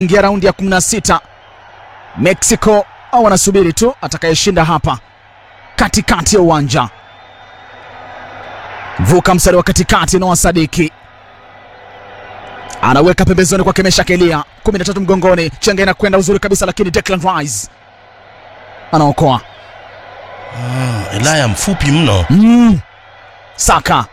ingia raundi ya 16. Mexico au wanasubiri tu atakayeshinda hapa katikati ya uwanja. Vuka mstari wa katikati, Noah Sadiki anaweka pembezoni kwa Kemesha Kelia, 13 mgongoni, chenga inakwenda uzuri kabisa, lakini Declan Rice anaokoa. Ah, Elaya mfupi mno. Mm. Saka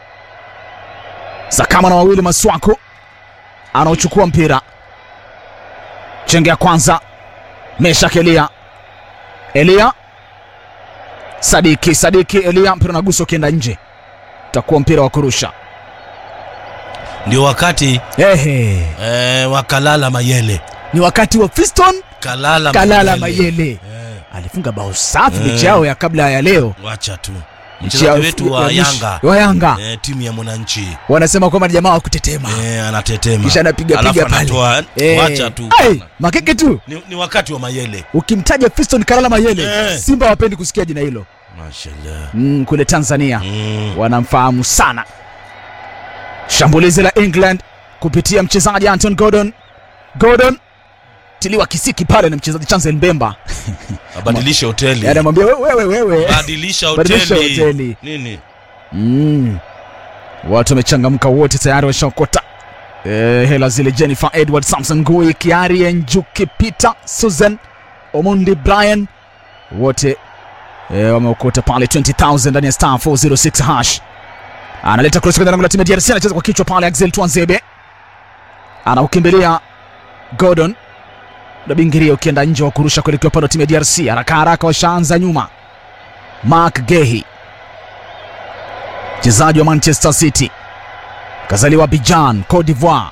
Sakama na wawili Maswaku anaochukua mpira, chenge ya kwanza, Meshak Elia, Elia Sadiki, Sadiki Elia, mpira unagusa ukienda nje, utakuwa mpira wa kurusha. Ndio wakati Ehe, eh, wa Kalala Mayele. ni wakati wa Fiston Kalala, Kalala Mayele Eh, alifunga bao safi Eh. mechi yao ya kabla ya leo, wacha tu Mechi yao mchezaji wetu wa ya mwisho- Yanga wa Yanga eh, timu ya mwananchi wanasema kwamba ni jamaa wa kutetema eh, anatetema kisha anapiga Alafu piga pale. anatoa Eh. wacha tu Ai, makeke tu ni, ni wakati wa Mayele ukimtaja Fiston Kalala Mayele Eh. Simba wapendi kusikia jina hilo mashallah mm, kule Tanzania mm. wanamfahamu sana. Shambulizi la England kupitia mchezaji Anton Gordon. Gordon tiliwa kisiki pale na mchezaji Chancel Mbemba, abadilishe hoteli anamwambia wewe wewe wewe. badilisha Badilisha hoteli hoteli. nini Mm. Watu wamechangamka wote tayari washaokota eh, hela zile. Jennifer Edward, Samson Ngui, Kiari Njuki, Peter Susan Omundi, Brian wote eh, wameokota pale 20000 ndani ya star 406 hash. Analeta cross kwenye lango la timu ya DRC, anacheza kwa kichwa pale. Axel Twanzebe anaukimbilia Gordon na bingiria ukienda nje wa kurusha kuelekea upande wa timu ya DRC. Haraka haraka washaanza nyuma. Mark Gehi mchezaji wa Manchester City, kazaliwa Abidjan, Cote d'Ivoire,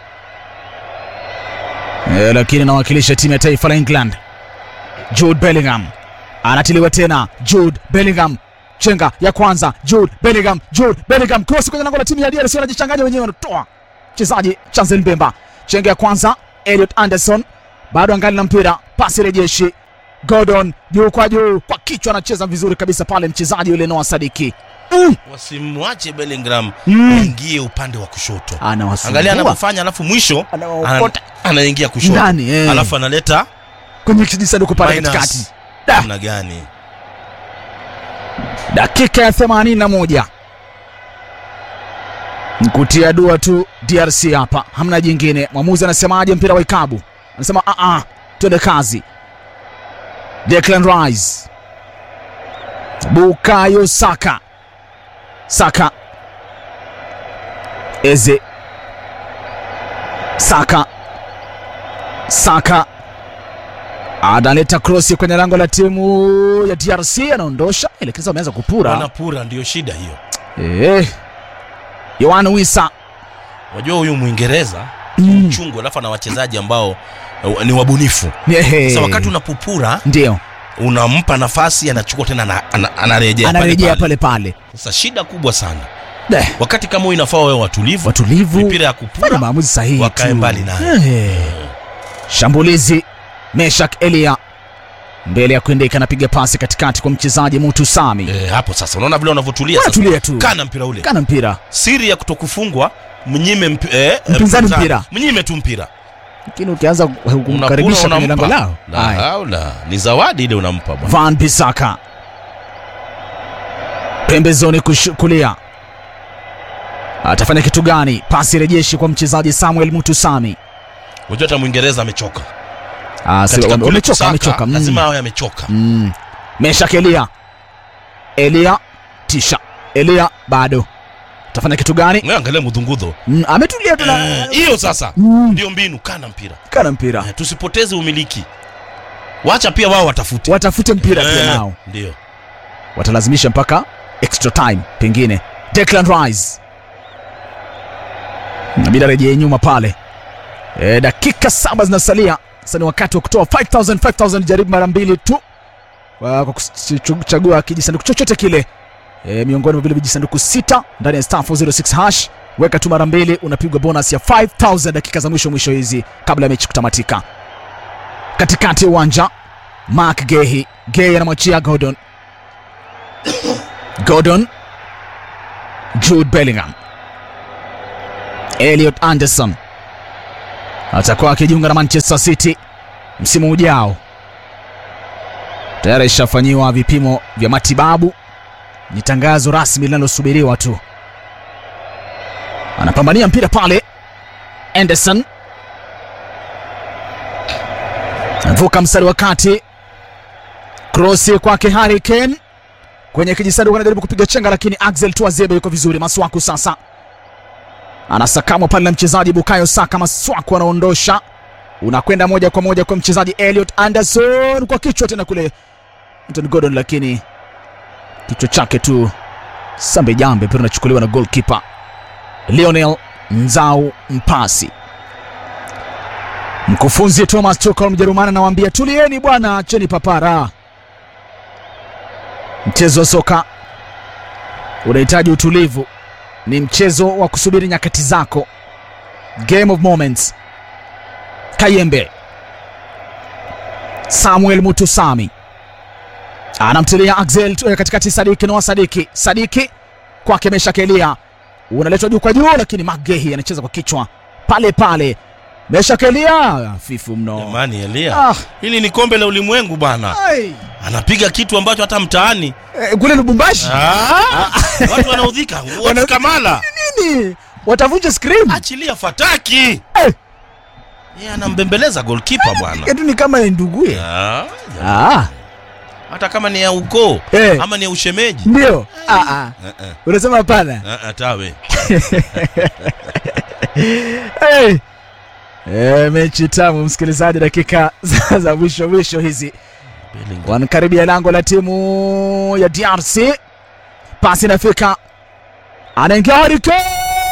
e, lakini anawakilisha timu ya taifa la England. Jude Bellingham anatiliwa tena, Jude Bellingham chenga ya kwanza, Jude Bellingham, Jude Bellingham, cross kwenye lango la timu ya DRC, wanajichanganya wenyewe, wanatoa mchezaji Chancel Mbemba, chenga ya kwanza, Elliot Anderson bado angali na mpira, pasi rejeshi, Gordon juu kwa juu kwa kichwa, anacheza vizuri kabisa pale mchezaji yule Noah Sadiki mm. wasimwache Bellingham Mm. aingie upande wa kushoto anawasumbua angalia anavyofanya alafu mwisho Anaokota ana- anaingia kushoto ndani eh, alafu analeta kwenye kijisanduku pale minus. katikati. Da. namna gani Dakika ya 81 nkutia dua tu DRC hapa, hamna jingine. Mwamuzi anasemaje? Mpira wa ikabu, anasema a a, twende kazi. Declan Rice, Bukayo Saka, Saka, Eze, Saka, Saka analeta krosi kwenye lango la timu ya DRC, anaondosha elekeza, wameanza kupura wanapura ndio shida hiyo eh. Yohan Wissa wajua huyu mwingereza Mm. chungu alafu ana wachezaji ambao eh, ni wabunifu Ehe. sasa wakati unapupura ndio unampa nafasi anachukua tena ana- ana- anarejea pale anarejea pale. pale pale, sasa shida kubwa sana Deh, wakati kama huyu inafaa wawe watulivu watulivu, mipira ya fanya kupura maamuzi sahihi wakae tu. mbali naye. Ehe. Shambulizi Meshak Elia mbele ya kuendeka, anapiga pasi katikati kwa mchezaji Mutu Sami, eh, hapo sasa unaona vile wanavyotulia sasa anatulia tu, kana mpira ule kana mpira siri ya kutokufungwa mnyime mp, eh, Mpinzani mpira. mnyime tu mpira lakini ukianza Unapura, kumkaribisha kwenye lango unampa. lao La Haya. haula ni zawadi ile unampa bwana Van Bissaka pembezoni kushu- kulia, atafanya kitu gani? Pasi rejeshi kwa mchezaji Samuel Mutusami. unajua hata mwingereza amechoka Ah, si- Katika wame- kule wamechoka, kusaka, wamechoka. Mm. lazima awe amechoka Mm. Meshak Elia, Elia tisha, Elia bado atafanya kitu gani? Wewe angalia mudhungudho Mm, ametulia tu na Eh, hiyo sasa Mm, ndio mbinu kana mpira kana mpira, Eh, tusipoteze umiliki wacha pia wao watafute watafute mpira pia Eh, nao, ndio watalazimisha mpaka extra time pengine. Declan Rice nabidi arejee nyuma pale. E, dakika saba zinasalia. Sasa ni wakati wa kutoa 5000 5000, jaribu mara mbili tu kwa kwa kuchagua kijisanduku chochote kile e, miongoni mwa vile vijisanduku sita ndani ya star 406 hash. Weka tu mara mbili, unapigwa bonus ya 5000 dakika za mwisho mwisho hizi kabla ya mechi kutamatika. Katikati ya uwanja Mark Gehi, Gehi anamwachia Gordon, Gordon, Jude Bellingham, Elliot Anderson atakuwa akijiunga na Manchester City msimu ujao. Tayari ishafanyiwa vipimo vya matibabu, ni tangazo rasmi linalosubiriwa tu. Anapambania mpira pale, Anderson anavuka mstari wa kati, krosi kwake Harry Kane kwenye kijisanduku, anajaribu kupiga chenga, lakini Axel Tuazebe yuko vizuri. Maswaku sasa anasakamwa pale na mchezaji Bukayo Saka. Maswaku anaondosha, unakwenda moja kwa moja kwa mchezaji Elliot Anderson kwa kichwa tena kule Anton Gordon, lakini kichwa chake tu sambe jambe, mpira unachukuliwa na goalkeeper Lionel Nzau Mpasi. Mkufunzi Thomas Tuchel Mjerumani anawaambia tulieni bwana, acheni papara. Mchezo wa soka unahitaji utulivu, ni mchezo wa kusubiri nyakati zako, game of moments. Kayembe Samuel Mutusami anamtilia Axel tu- katikati, Sadiki Noa Sadiki, Sadiki kwake ameshakelia, unaletwa juu kwa juu, lakini Magehi anacheza kwa kichwa pale pale, meshakelia fifu mno. Jamani Elia, Ah. hili ni kombe la ulimwengu bwana, Ai. anapiga kitu ambacho hata mtaani Eh, kule Lubumbashi Ah, watu wanaudhika watu kamala nini watavunja screen achilia fataki Eh. yeye anambembeleza goalkeeper bwana kitu ni kama nduguye. Ah, Ah, hata kama ni ya ukoo Eh. ama ni ya ushemeji ndio. Ah, ah. Eh, eh, Unasema hapana? eh, eh, tawe Hey. E, mechi tamu msikilizaji, dakika za, za mwisho mwisho hizi Bellingham. wanakaribia lango la timu ya DRC. Pasi inafika, anaingia Harry Kane!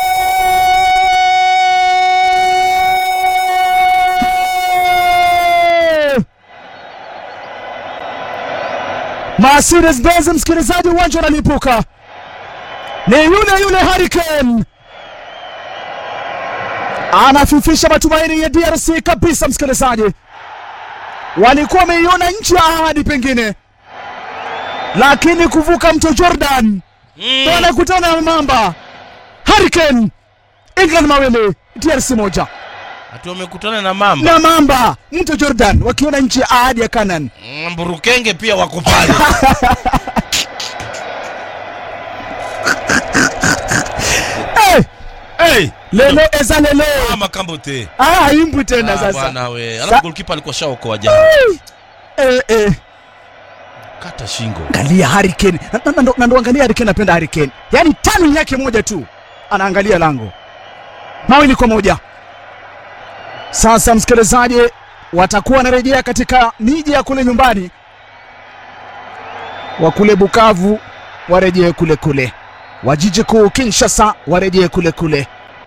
Mercedes Benz, msikilizaji, uwanja unalipuka, ni yule yule Harry Kane anafifisha matumaini ya DRC kabisa. Msikilizaji, walikuwa wameiona nchi ya ahadi pengine, lakini kuvuka mto Jordan Mm. wanakutana na mamba. Harry Kane, England mawili DRC moja, Ati wamekutana na mamba na mamba mto Jordan wakiona nchi ya ahadi ya Canaan. Mm, Mburukenge pia wako pale Hey, hey, lelo eza lelo, ama kambote ah, imbwi tena Ah, sasa. bwana we Sa- alafu goalkeeper alikuwa shaokoa jana Eh, eh. kata shingo angalia Harry Kane na, na, na, ndo- na ndo angalia Harry Kane, napenda Harry Kane, yaani tani yake moja tu anaangalia lango, mawili kwa moja. Sasa msikilizaji, watakuwa wanarejea katika miji ya kule nyumbani, wa kule Bukavu warejee kule kule, wa jiji kuu Kinshasa warejee kule kule,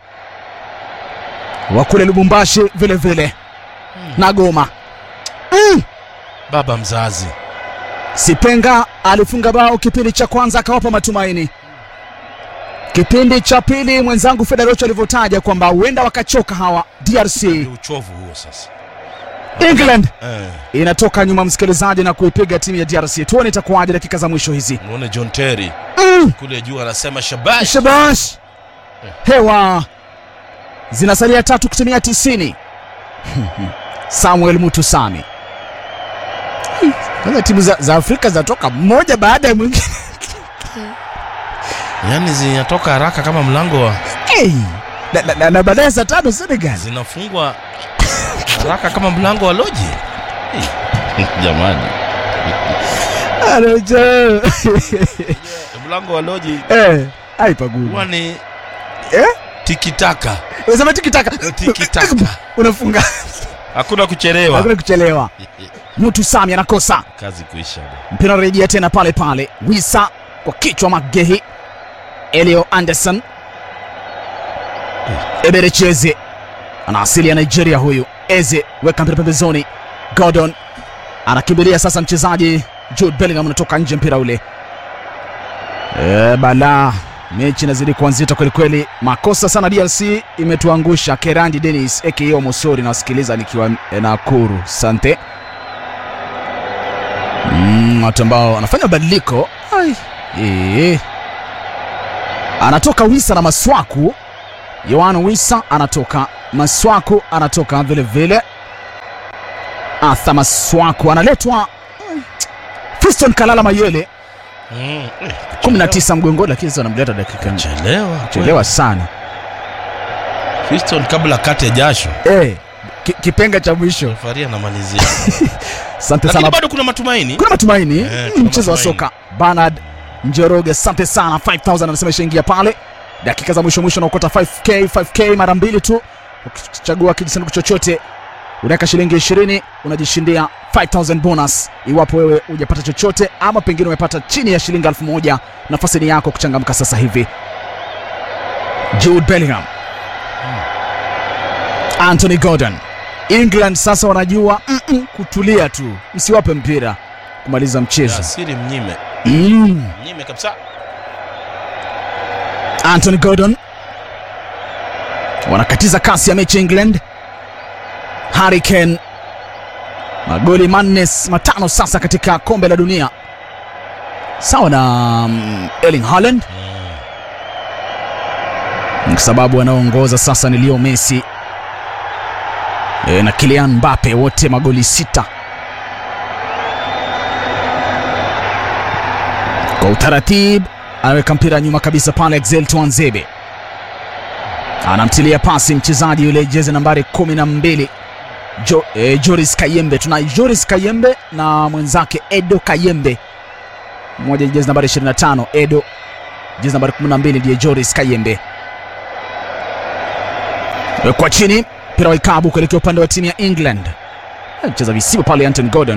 wa kule Lubumbashi vile vile na Goma mm. baba mzazi Sipenga alifunga bao kipindi cha kwanza akawapa matumaini. Kipindi cha pili mwenzangu Federocho alivyotaja kwamba huenda wakachoka hawa DRC. ni uchovu huo sasa England eh, inatoka nyuma msikilizaji, na kuipiga timu ya DRC. Tuone itakuwaje dakika za mwisho hizi. muone John Terry Mm. kule juu anasema shabash Shabash, hewa zinasalia tatu kutimia tisini. Samuel Mutusami. Kwanza timu za, za Afrika zinatoka mmoja baada ya mwingine. yaani zinatoka haraka kama mlango wa Hey! Na, na, na, na baadaye saa tano Senegal. zinafungwa haraka kama mlango wa loji hey. jamani Anaja. mlango wa loji Eh, ai pagumu. huwa ni Eh? tikitaka Unasema tikitaka. tikitaka Unafunga. hakuna kuchelewa Hakuna kuchelewa. Mtu Sami anakosa. kazi kuisha Mpira unarejea tena pale pale. Wisa kwa kichwa Magehi. Elio Anderson. Eberecheze. Ana asili ya Nigeria huyu. Eze weka mpira pembezoni. Gordon anakimbilia sasa mchezaji Jude Bellingham anatoka nje mpira ule. E, bala mechi inazidi kuwa nzito kwelikweli. Makosa sana DRC imetuangusha. Kerandi Dennis aka Mosori nawasikiliza nikiwa eh, Nakuru. Sante mm, watu ambao wanafanya mabadiliko. Ai, eh. Anatoka Wisa na Maswaku. Yohana Wisa anatoka Maswaku anatoka vile vile. Arthur Maswaku analetwa Fiston Kalala Mayele Mm. eh, 19 mgongoni, lakini sasa anamleta dakika Chelewa. chelewa sana Fiston kabla kate jasho. eh, ki, kipenga cha mwisho. Faria anamalizia. Asante Lakini sana, bado kuna matumaini. kuna matumaini Eh, mm, kuna mchezo wa matumaini. soka. Bernard Njoroge, asante sana. 5000 anasema ishaingia pale, dakika za mwisho mwisho, naokota 5k 5k mara mbili tu. Ukichagua kijisanduku chochote unaweka shilingi 20 unajishindia 5000 bonus iwapo wewe hujapata chochote ama pengine umepata chini ya shilingi 1000 nafasi ni yako kuchangamka sasa hivi Jude Bellingham Anthony Gordon England sasa wanajua mm -mm, kutulia tu msiwape mpira kumaliza mchezo Asiri mnyime. mm. Mnyime kabisa. Anthony Gordon wanakatiza kasi ya mechi England. Harry Kane magoli manne matano sasa katika kombe la dunia sawa na mm, Erling Haaland kwa sababu wanaoongoza sasa ni Leo Messi e, na Kylian Mbappe wote magoli sita. Kwa utaratibu anaweka mpira nyuma kabisa pale Axel Tuanzebe anamtilia pasi mchezaji yule jezi nambari kumi na mbili jo, eh, Joris Kayembe. Tuna Joris Kayembe na mwenzake Edo Kayembe, mmoja jezi nambari 25, Edo jezi nambari 12 ndiye Joris Kayembe. Kwa chini mpira wa ikabu kuelekea upande wa timu ya England, mcheza visiwa pale Anton Gordon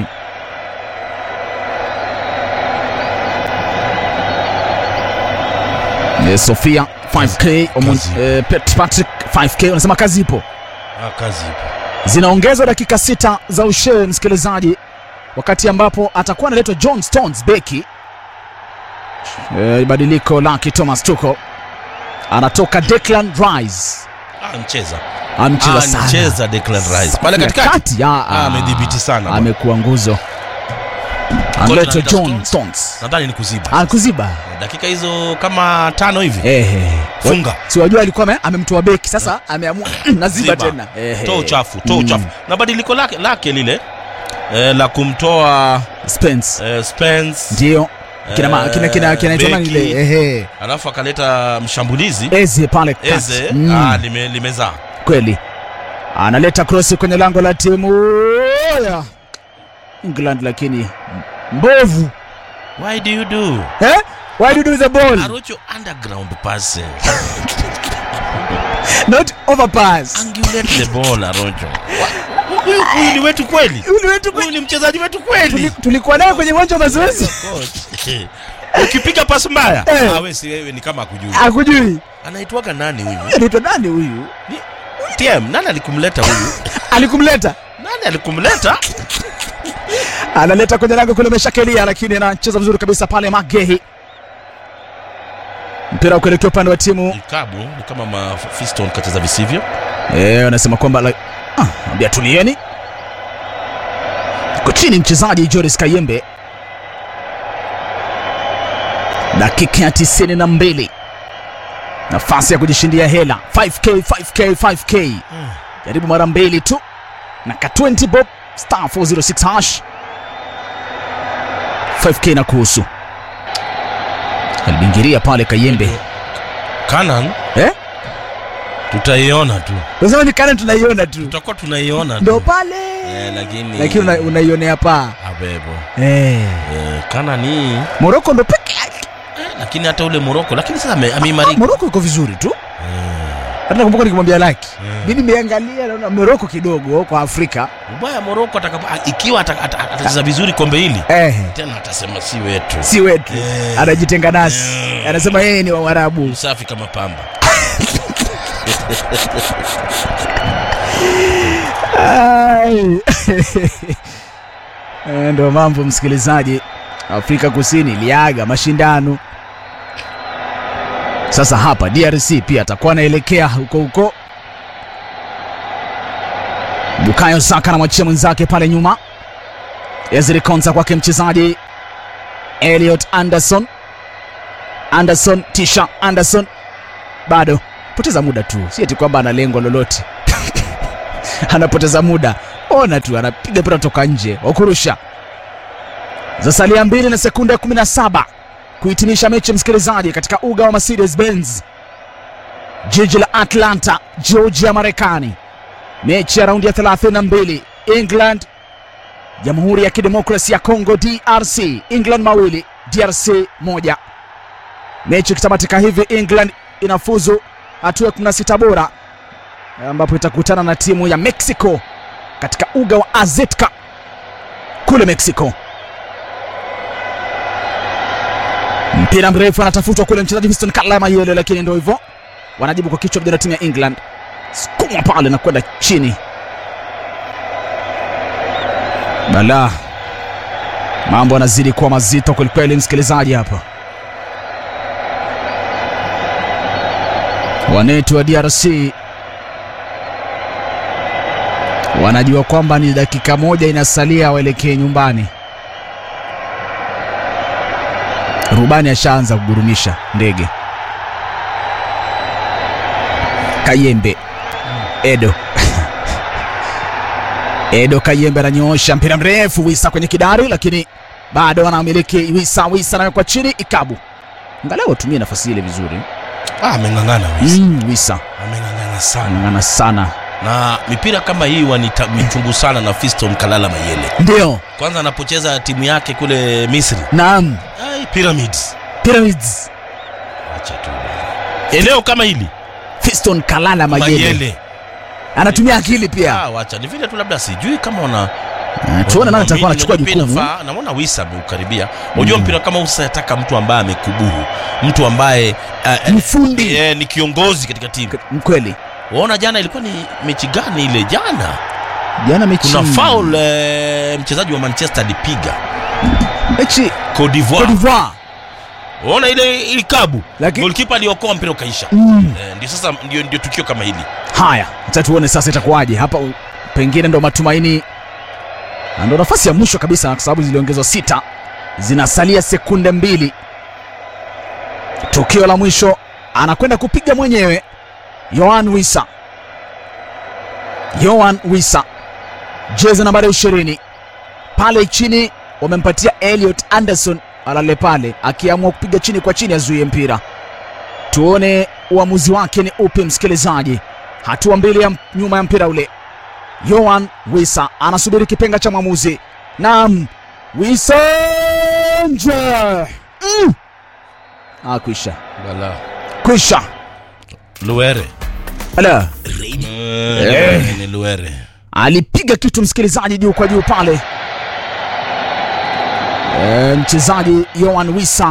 Eh, Sofia 5k Omon, kazi. eh, Pet- Patrick 5k unasema kazi ipo Ah, kazi ipo. zinaongezwa dakika sita za ushewe msikilizaji wakati ambapo atakuwa analetwa john stones beki e, badiliko lake thomas tuko anatoka declan rice Ah, mcheza. amcheza Ah, sana mcheza Declan Rice. Pale katikati. Kati, ah, Ah, ah, amedhibiti sana bwana. amekuwa nguzo analetwa analeta john Stones. stones Nadhani ni kuziba. akuziba Dakika hizo kama tano hivi. Ehe. Funga. si wajua alikuwa ame- amemtoa beki sasa ameamua naziba Ziba. tena Ehe. Toa uchafu, toa Mm. uchafu. Na badiliko lake lake lile eh, la kumtoa Spence eh, Spence ndio kina ma- Eh, kina kina kinaitwa nani beki. ile ehe alafu akaleta mshambulizi Eze pale kati. Eze Mm, ah, lime, limezaa kweli analeta krosi kwenye lango la timu ya England, lakini mbovu why do you do eh? Why do you do the ball Arocho underground passing not overpass? angulate the ball Arocho huyu huyu ni wetu kweli Yule wetu huyu kwe- ni mchezaji wetu tuli- kweli tulikuwa naye kwenye uwanja wa mazoezi Coach. ukipiga pasi mbaya Eh. ah, we si wewe ni kama akujui akujui anaitwaga nani huyu anaitwa nani huyu? Ni- TM nani alikumleta huyu Alikumleta nani alikumleta analeta kwenye lango kule meshakelia, lakini anacheza vizuri kabisa pale Magehi. Mpira ukielekea upande wa timu ikabu ni kama ma Fiston kacheza visivyo Eh, wanasema kwamba like, ah, ambia tulieni. Ko chini mchezaji Joris Kayembe. Dakika ya tisini na mbili nafasi ya kujishindia hela 5k 5k 5k jaribu mara mbili tu na ka 20 bob star 406 hash 5k na kuhusu alibingiria pale Kayembe Kanan eh? tutaiona tu Unasema ni kana tunaiona tu tutakuwa tunaiona ndo tu pale eh, lakini lakini una- unaionea paa abebo eh. eh, Kanan hii Moroko ndo peke yake. eh, lakini hata ule Moroko lakini sasa ame- ameimarika Moroko iko vizuri tu, eh, hata nakumbuka nikimwambia Laki eh. mi nimeangalia naona Moroko kidogo kwa Afrika ubaya Moroko atakapo ah, ikiwa ata- ata- atacheza vizuri kombe hili eh, tena atasema si wetu si wetu Eh. anajitenga nasi Eh. anasema yeye ni wa Waarabu. safi kama pamba Ai. Eh, Ndo mambo msikilizaji, Afrika Kusini iliaga mashindano. Sasa hapa DRC pia atakuwa anaelekea huko huko. Bukayo Saka anamwachia mwenzake pale nyuma. Ezri Konsa kwake mchezaji Elliot Anderson. Anderson tisha Anderson bado poteza muda tu, si eti kwamba ana lengo lolote. anapoteza muda. Ona tu anapiga mpira toka nje wa kurusha. Zasalia mbili na sekunde 17 kuhitimisha mechi, msikilizaji, katika uga wa Mercedes Benz jiji la Atlanta, Georgia, Marekani. Mechi ya raundi ya 32 England Jamhuri ya Kidemokrasia ya Kongo DRC, England mawili DRC moja. Mechi ikitamatika hivi, England inafuzu hatua ya 16 bora ambapo itakutana na timu ya Mexico katika uga wa Azteca kule Mexico. Mpira mrefu anatafutwa kule mchezaji Winston Kala Mayele, lakini ndio hivyo, wanajibu kwa kichwa vijana timu ya England, sukuma pale na kwenda chini. Bala, mambo yanazidi kuwa mazito kwelikweli, msikilizaji. Hapa wanetu wa DRC wanajua kwamba ni dakika moja inasalia waelekee nyumbani. Rubani ashaanza kugurumisha ndege. Kayembe Edo Edo Kayembe ananyoosha mpira mrefu, Wisa kwenye kidari, lakini bado anamiliki Wisa. Wisa anawekwa chini, Ikabu angalau atumie nafasi ile vizuri. Ah, ameng'ang'ana Wisa. Mm, Wisa Ameng'ang'ana sana. anang'ana sana, Na mipira kama hii wanita- michungu sana na Fiston Kalala Mayele. ndio Kwanza anapocheza timu yake kule Misri. naam, Ai, Pyramids. Pyramids. Acha tu. bwana. Eneo kama hili Fiston Kalala Mayele Mayele. anatumia akili pia. Ah, wacha. Ni vile tu labda sijui kama wana Ah, tuone nani atakuwa anachukua Unajua jukumu. inafaa- Naona Wisa ameukaribia. Unajua mpira kama Wisa yataka mtu ambaye amekubuhu, mtu ambaye uh, Mfundi. eh, ni kiongozi katika timu. Mkweli Waona jana ilikuwa ni mechi gani ile jana? jana mechi Kuna foul eh, mchezaji wa Manchester alipiga mechi Cote Cote d'Ivoire. d'Ivoire, Waona ile ilikabu. Lakini- Goalkeeper aliokoa mpira ukaisha. Mm. Eh, ndio sasa ndio ndio tukio kama hili. Haya, acha tuone sasa itakuwaje hapa. u- Pengine ndo matumaini na ndo nafasi ya mwisho kabisa, kwa sababu ziliongezwa sita, zinasalia sekunde mbili. Tukio la mwisho anakwenda kupiga mwenyewe Yohan Wissa. Yohan Wissa, jezi nambari 20 pale chini, wamempatia Elliot Anderson alale pale, akiamua kupiga chini kwa chini azuie mpira. Tuone uamuzi wake ni upi, msikilizaji. Hatua mbili ya nyuma ya mpira ule, Yohan Wissa anasubiri kipenga cha mwamuzi. Naam, Wissa nje. Mm. Ah, kwisha Bala. kwisha. Luere. Ala, Eh, ni Luere. alipiga kitu msikilizaji, juu kwa juu pale. E, mchezaji Yohan Wissa,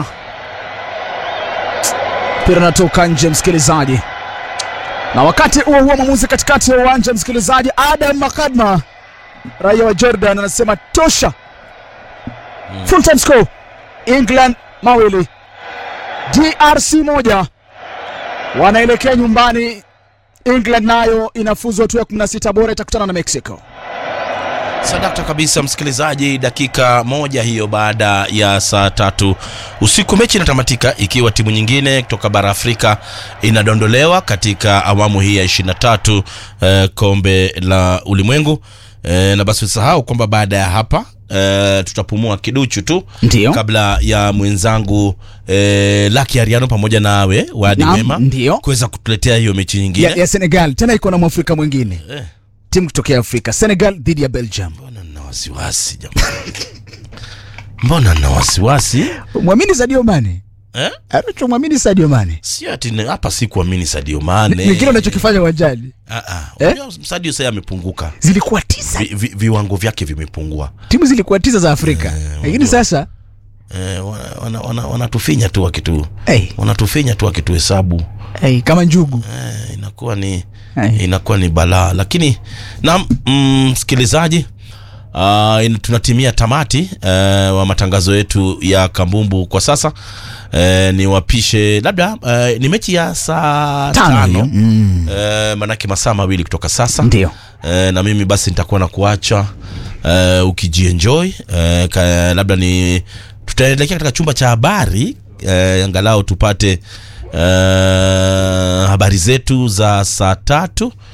mpira unatoka nje msikilizaji, na wakati huo huo mwamuzi katikati ya uwanja msikilizaji, Adam Makadma raia wa Jordan anasema tosha. Full time score England mawili DRC moja, wanaelekea nyumbani. England nayo inafuzu hatua ya 16 bora, itakutana na Mexico. Sadakta kabisa, msikilizaji, dakika moja hiyo baada ya saa tatu usiku mechi inatamatika ikiwa timu nyingine kutoka bara Afrika inadondolewa katika awamu hii ya 23 eh, kombe la ulimwengu eh, na basi usahau kwamba baada ya hapa eh, tutapumua kiduchu tu Ndio. kabla ya mwenzangu eh, Lucky Ariano pamoja nawe Wadi Naam, Wema ndio. kuweza kutuletea hiyo mechi nyingine ya, ya Senegal tena iko na mwafrika mwingine Eh. timu kutokea Afrika, Senegal dhidi ya Belgium. Mbona nina wasiwasi jamani? Mbona nina wasiwasi Mwamini Sadio Mane, eh? anachomwamini Sadio Mane si ati ni- hapa si kuamini Sadio ni Mane. ni kile unachokifanya uwanjani. Ah, ah. Eh? Unajua Sadio sasa amepunguka, Zilikuwa tisa, vi, vi, viwango vyake vimepungua. timu zilikuwa tisa za Afrika, lakini unajua. sasa Eh, wanatufinya wana, wana, wanatufinya tu wakitu hey, wanatufinya tu wakituhesabu hey, kama njugu eh, inakuwa ni hey. inakuwa ni balaa, lakini na msikilizaji Uh, in- tunatimia tamati uh, wa matangazo yetu ya kambumbu kwa sasa uh, ni wapishe labda uh, ni mechi ya saa Tano tano, hiyo. Mm. uh, manake masaa mawili kutoka sasa Ndio uh, na mimi basi nitakuwa na kuacha uh, ukijienjoy uh, ka, labda ni tutaelekea katika chumba cha habari uh, angalau tupate uh, habari zetu za saa tatu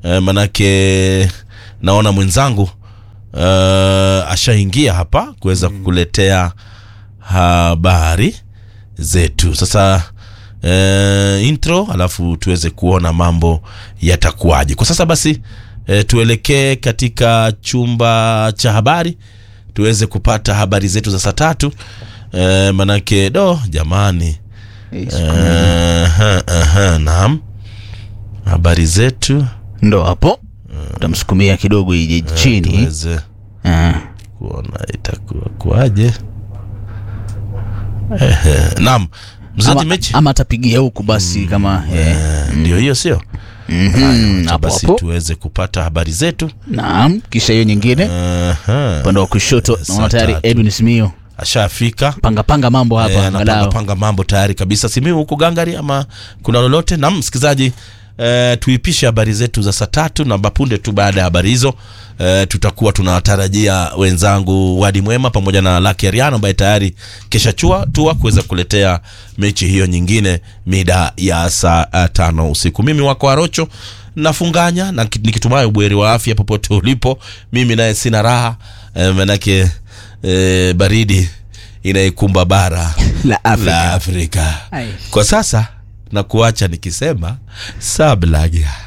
e, manake naona mwenzangu e, ashaingia hapa kuweza kukuletea habari zetu sasa e, intro alafu tuweze kuona mambo yatakuwaje kwa sasa basi e, tuelekee katika chumba cha habari tuweze kupata habari zetu za saa tatu e, manake do jamani Aha, aha, naam habari zetu ndo hapo utamsukumia kidogo ije chini tuweze Ah. kuona itakuwa kuaje Ehe, naam mzaji ama, mechi ama atapigia huku basi kama eh. Eh, ndio hiyo sio Mhm, Acha hapo basi hapo tuweze kupata habari zetu naam kisha hiyo nyingine Aha. upande wa kushoto Saa naona tayari tatu. edwin smio ashafika panga panga mambo hapa Eh, anapanga angalau panga mambo tayari kabisa simiu huku gangari ama kuna lolote nam msikilizaji eh, tuipishe habari zetu za saa tatu na bapunde tu baada ya habari hizo eh, tutakuwa tunawatarajia wenzangu wadi mwema pamoja na laki ariano ambaye tayari kesha chua tua kuweza kuletea mechi hiyo nyingine mida ya saa uh, tano usiku mimi wako arocho nafunganya na ki- nikitumai ubweri wa afya popote ulipo mimi naye sina raha eh, manake eh, baridi inaikumba bara la Afrika. la Afrika. Ai. Kwa sasa na kuacha nikisema sablagia